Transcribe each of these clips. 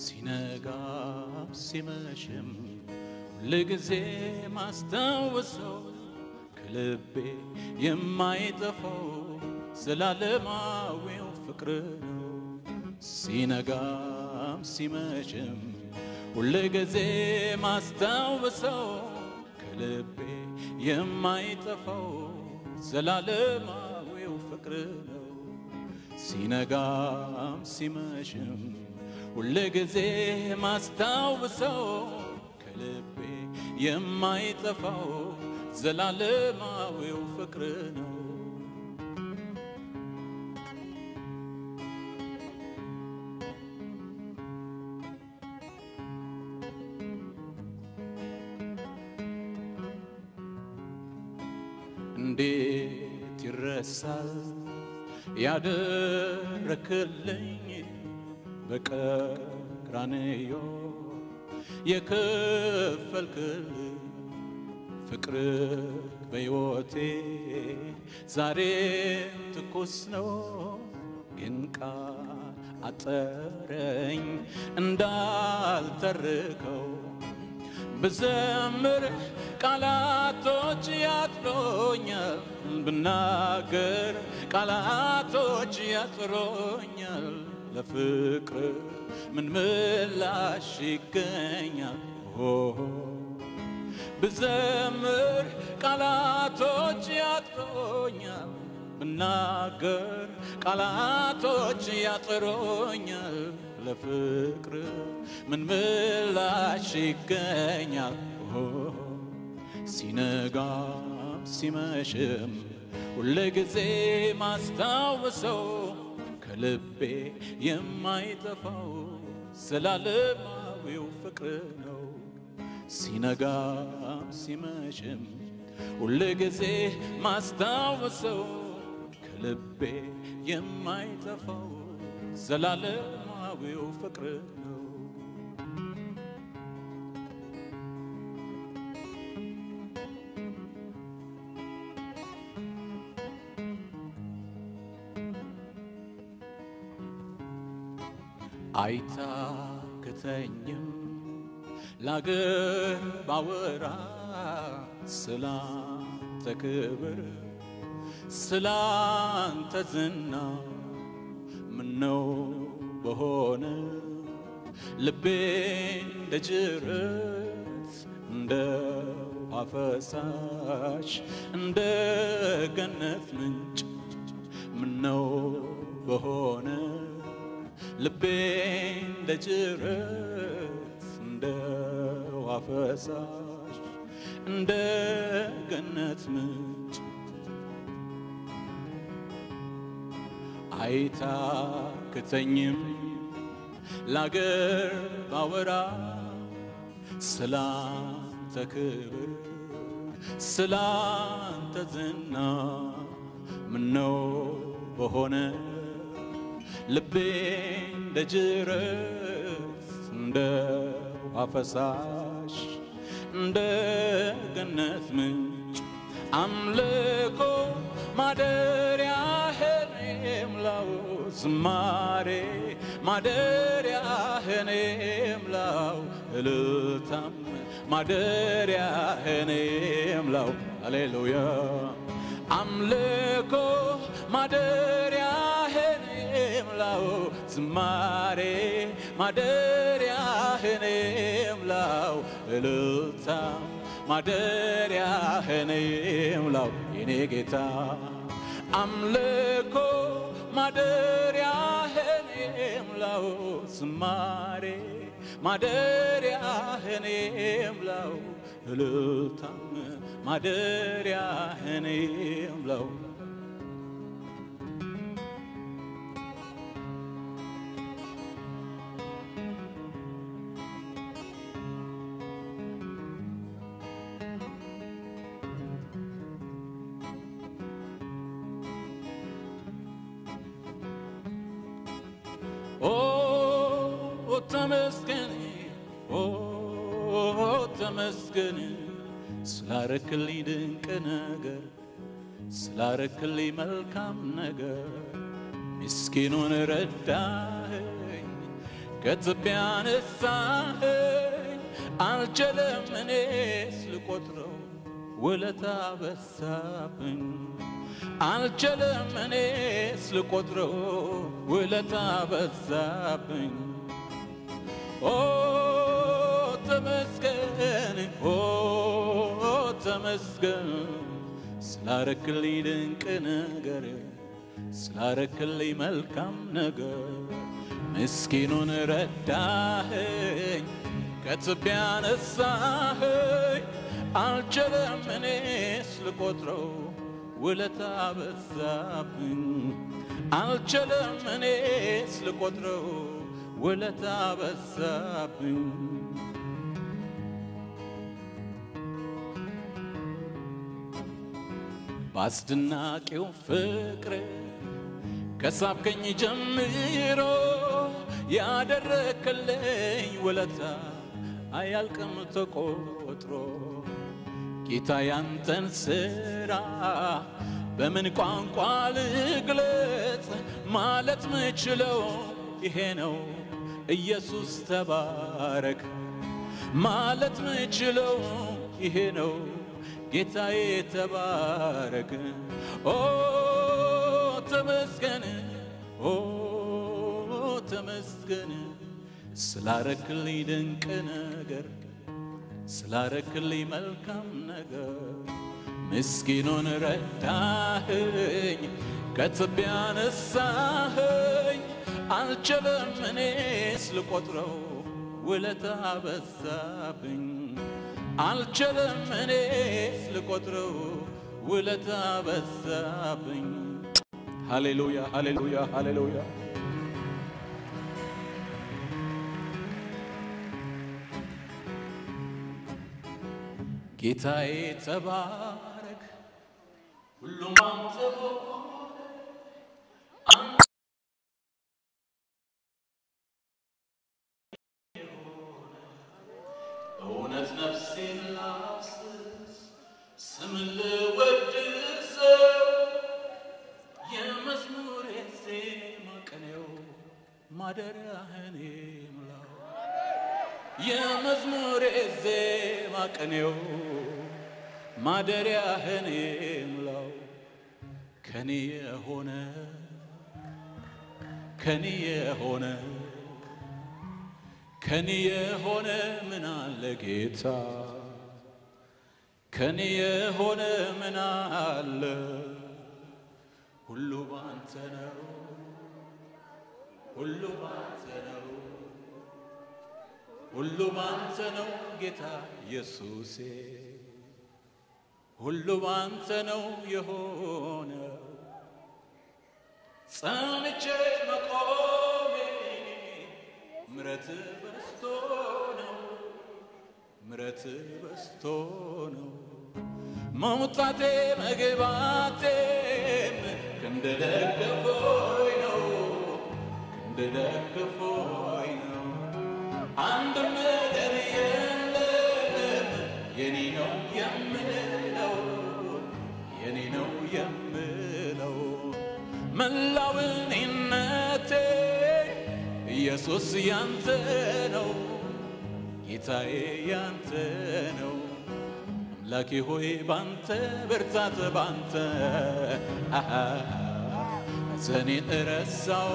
ሲነጋ ሲመሽም ሁልጊዜ ማስታወሰው ከልቤ የማይጠፋው ዘላለማዊው ፍቅር ነው። ሲነጋም ሲመሽም ሁልጊዜ ማስታወሰው ከልቤ የማይጠፋው ዘላለማዊው ፍቅር ነው። ሲነጋም ሲመሽም ሁልጊዜ ማስታወሰው ከልቤ የማይጠፋው ዘላለማዊው ፍቅር ነው። እንዴት ይረሳል ያደረክልኝ በቀራንዮ የከፈልክልኝ ፍቅር በሕይወቴ ዛሬም ትኩስ ነው፣ ግን ቃል አጠረኝ እንዳልተርከው ብዘምር ቃላቶች ያጥሮኛል፣ ብናገር ቃላቶች ያጥሮኛል። ለፍቅር ምን ምላሽ ይገኛል? ብዘምር ቃላቶች ያጥሮኛል፣ ብናገር ቃላቶች ያጥሮኛል። ለፍቅር ምን ምላሽ ይገኛል? ሲነጋም ሲመሽም ሁልጊዜ ማስታወሰው ከልቤ የማይጠፋው ዘላለማዊው ፍቅር ነው። ሲነጋም ሲመሽም ሁልጊዜ ማስታወሰው ከልቤ የማይጠፋው ዘላለማዊው ፍቅር ነው። አይታክተኝም ላገር ባወራ ስላንተ ክብር ስላንተ ዝና ምነው በሆነ ልቤ እንደ ጅረት እንደ ውሃ ፈሳሽ እንደ ገነት ምንጭ ምነው በሆነ ልቤ እንደ ጅረት እንደ ውሃ ፈሳሽ እንደ ገነት ምንጭ አይታክተኝም ላገር ባወራ ስላንተ ክብር ስላንተ ዝና ምነው በሆነ ልቤ እንደ ጅረት እንደ ውሃ ፈሳሽ እንደ ገነት ምንጭ አምልኮ ማደሪያህን የምላው ዝማሬ ማደሪያህን የምላው እልልታም ማደሪያህን የምላው ሃሌሉያ አምልኮ ማደሪያህን የምላው ዝማሬ ማደሪያህን የምላው እልልታም ማደሪያህን የምላው የኔ ጌታ አምልኮ ማደሪያህን የምላው ዝማሬ ማደሪያህን የምላው እልልታም ማደሪያህን የምላው ኦ ተመስገን ኦ ተመስገን ስላረክልኝ ድንቅ ነገር ስላረክልኝ መልካም ነገር ምስኪኑን ረዳኸኝ ከትቢያ አነሳኸኝ አልችልም እኔስ ልቆጥረው ውለታ በዛብኝ አልችልም እኔስ ልቆጥረው ውለታ በዛብኝ ኦ ተመስገን ኦ ተመስገን ስላረክልኝ ድንቅ ነገር ስላረክልኝ መልካም ነገር ምስኪኑን ረዳኸኝ ከትቢያ አነሳኸኝ አልችልም እኔስ ልቆጥረው ውለታ በዛብኝ አልችልም እኔስ ልቆጥረው ውለታ በዛብኝ በአስደናቂው ፍቅር ከሳብከኝ ጀምሮ ያደረክልኝ ውለታ አያልቅም ተቆጥሮ ጌታ ያንተን ስራ በምን ቋንቋ ልግለጽ? ማለት ምችለው ይሄ ነው ኢየሱስ ተባረክ። ማለት ምችለው ይሄ ነው ጌታዬ ተባረክ። ኦ ተመስገን፣ ኦ ተመስገን ስላረክልኝ ድንቅ ነገር ስላረክልኝ መልካም ነገር ምስኪኑን ረዳኸኝ ከትቢያ አነሳኸኝ አልችልም እኔስ ልቆጥረው ውለታ በዛብኝ አልችልም እኔስ ልቆጥረው ውለታ በዛብኝ ሃሌሉያ ሃሌሉያ ሃሌሉያ ጌታዬ ተባረክ ሁሉም አንተ እውነት ነፍሴን ላፍስስ ስምን ልወድሰው የመዝሙሬ ዜማ ቅኔው ማደሪያህን ይሙላው የመዝሙሬ ዜማ ቅኔው ማደሪያህን ይሙላው ከኔ የሆነ ከኔ የሆነ ከኔ የሆነ ምን አለ ጌታ ከኔ የሆነ ምን አለ ሁሉ ባንተ ነው ሁሉ ባንተ ነው ሁሉ ባንተ ነው ጌታ ኢየሱሴ ሁሉ ባንተ ነው የሆነው ጸንቼ መቆሜ ምረት በስቶ ነው ምረት በስቶ ነው መውጣቴ መግባቴም ክንደደገፎይ ነው ክንደደገፎይ ነው አንድም ነገር የለም የኔ ነው የምለው የኔ ነው የምለው መላው እኔነቴ ኢየሱስ ያንተ ነው ጌታዬ ያንተ ነው አምላኬ ሆይ ባንተ ብርታት ባንተ ሐዘኔን እረሳው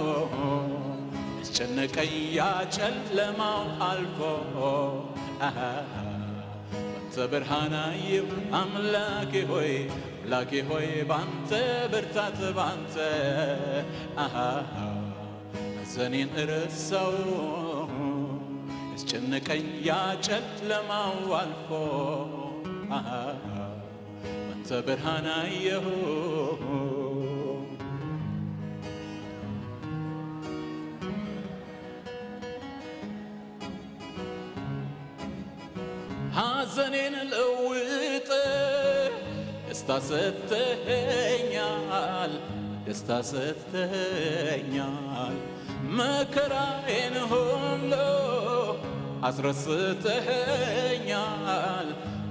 ያስጨነቀኝ ያ ጨለማው አልፎ ባንተ ብርሃን አየሁ አምላኬ ሆይ አምላኬ ሆይ ባንተ ብርታት ባንተ ሐዘኔን እረሳው ያስጨነቀኝ ያ ጨለማው አልፎ ባንተ ብርሃን አየሁ ሐዘኔን ለውጥ ደስታ ሰጥተኸኛል ደስታ ሰጥተኸኛል መከራዬን ሁሉ አስረስተኸኛል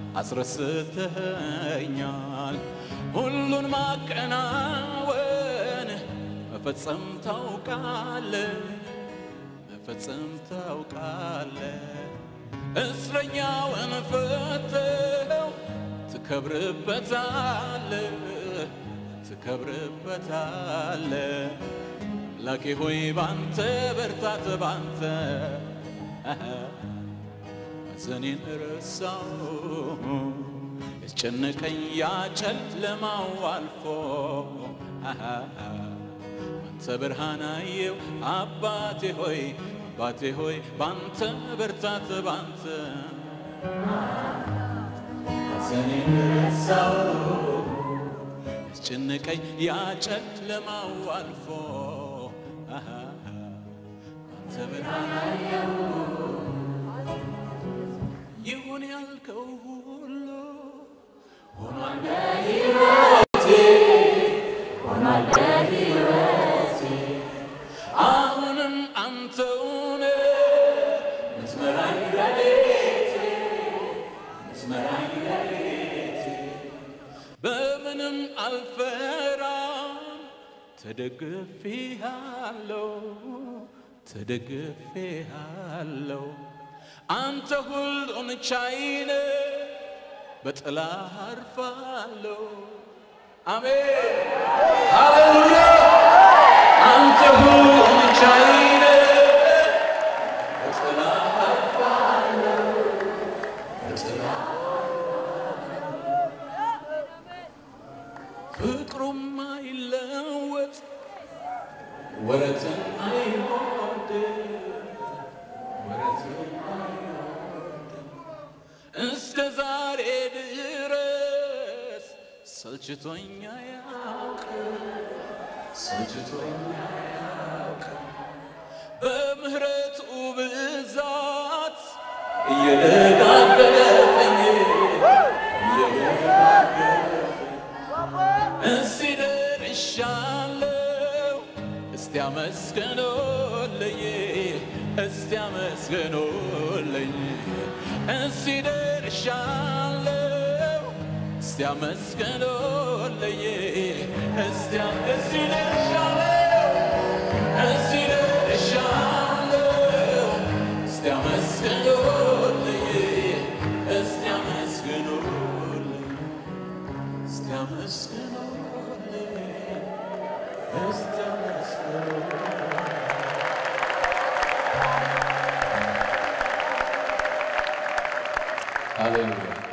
አስረስተኸኛል ሁሉን ማከናወን መፈጸም ታውቃለህ ፈጽም ታውቃለ እስረኛውን ፈተው ትከብርበታለ ትከብርበታለ ላኬ ሆይ ባንተ በርታት ባንተ ሐዘኔን ረሳው ያስጨነቀኝ ያ ጨለማው አልፎ ባንተ ብርሃን አየው አባቴ ሆይ አባቴ ሆይ ባንተ በርታት ባንተ ሐዘኔን ረሳው ያስጨነቀኝ ያ ጨለማው አልፎ ባንተ ብርሃን አየው ይሁን ያልከው ሁሉ ሆኗል በሕይወቴ ሆኗል በሕይወቴ አሁንም አንተውነ ምትመራኝ ረድኤቴ ምትመራኝ ረድኤቴ በምንም አልፈራም ተደግፌሃለሁ ተደግፌሃለሁ አንተ ሁሉን ቻይነ በጥላ አርፋለሁ። አሜን ሃሌሉያ። አንተ ሁሉን ቻይነ በጥላ አርፋለሁ። በጥላ ፍቅሩም አይለወጥ ወረትን አይወድ እስከ ዛሬ ድረስ ሰልችቶኛ ያውቅ ሰልችቶኛ ያውቅ በምህረቱ ብዛት እየደጋገፈኝ እዚህ ደርሻለሁ። እስቲ አመስግኖልኝ እስቲ አመስግኖልኝ እዚህ ደርሻለሁ። እስቲ አመስግኖልኝ እስቲ እዚህ ደርሻለሁ። እዚህ ደርሻለሁ። እስቲ አመስግኖልኝ እስቲ አመስግኖልኝ እስቲ አመስግኖልኝ እስቲ አመስግኖልኝ ሃሌሉያ